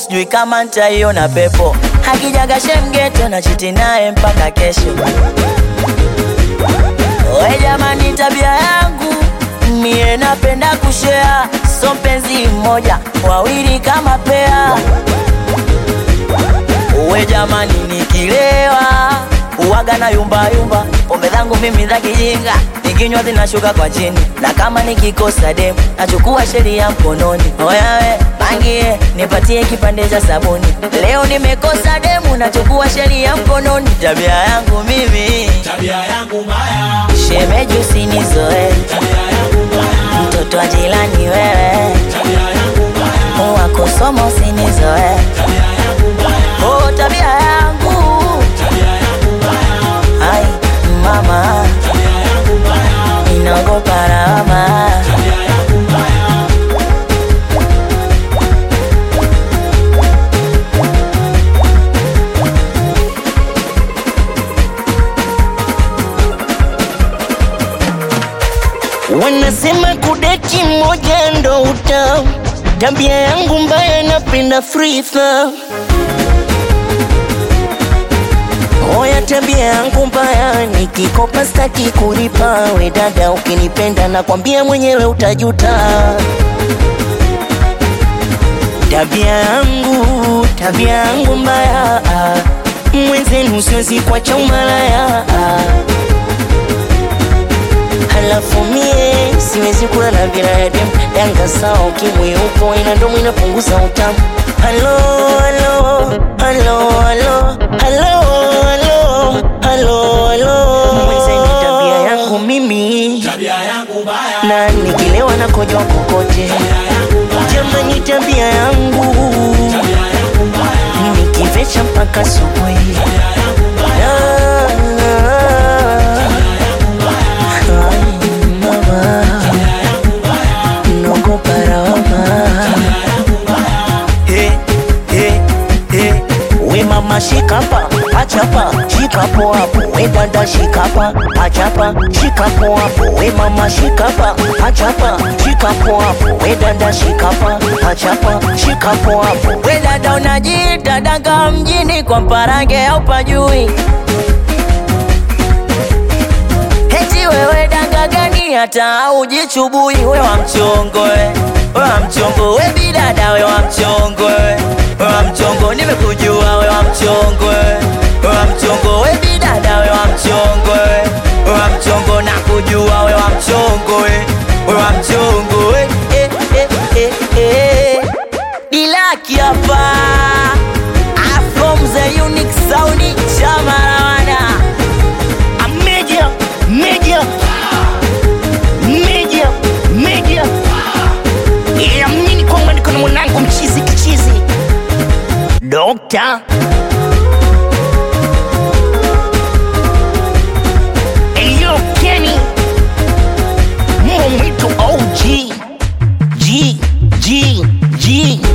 sijui kama ntaiona pepo. Hakijaga shemgeto na chiti naye mpaka kesho. We jamani, tabia yangu mie napenda kushea, so mpenzi mmoja wawili kama pea. We jamani, nikilewa uwaga na yumba yumba, pombe zangu mimi za kijinga, nikinywa zinashuka kwa chini, na kama nikikosa demu nachukua sheria mkononi. Oyawe pangie, nipatie kipande cha sabuni, leo nimekosa demu, nachukua sheria mkononi. Tabia yangu mimi, Tabia yangu mbaya, shemeji usinizoe, tabia yangu mbaya, mtoto wa jirani wewe, tabia yangu mbaya, wakusoma usinizoe, tabia yangu mbaya, oh tabia yangu tabia yangu mbaya, Ai mama, tabia yangu mbaya, ninaogopa lawama. tabia yangu mbaya. Wanasema kudeti moja ndo utamu, tabia yangu mbaya, napenda free throw. Oya, tabia yangu mbaya, nikikopa staki kulipa. We dada, ukinipenda nakwambia mwenyewe utajuta. Tabia yangu, tabia yangu mbaya, mwenzenu siwezi kuacha umalaya Halafu mie siwezi kula na binadamu Yanga sawa ukimwi upo ina ndomo inapunguza utamu Halo, halo, halo, halo, halo, halo, halo, halo Mwenzeni tabia yangu mimi Tabia yangu mbaya, na nikilewa na kojwa kokote Jamani tabia yangu tabia yangu mbaya, nikivecha mpaka asubuhi Ah, ai, mama. Naogopa lawama. He, he, he. We mama shikapa achapa shikapo hapo we dada shikapa achapa shikapo hapo we mama shikapa achapa shikapo hapo we dada shikapa achapa shikapo hapo We dada unajiita danga mjini kwa mparange au pajui? Heti wewe danga gani hata aujichubui? We wa mchongo we, we wa mchongo we bidada we wa mchongo we, we wa mchongo nimekujua we wa mchongo we, we wa mchongo we bidada we wa mchongo we, we wa mchongo nakujua we wa mchongo we, we wa mchongo we eh, eh, eh, eh. Dilaki hapa Ah, from the unique sound Chamarawana A media, media, media, media. Yeah, mimi kwamba niko na mwanangu mchizi kichizi. Dokta. Eyo Kenny. Mungu mwitu OG. G, G, G.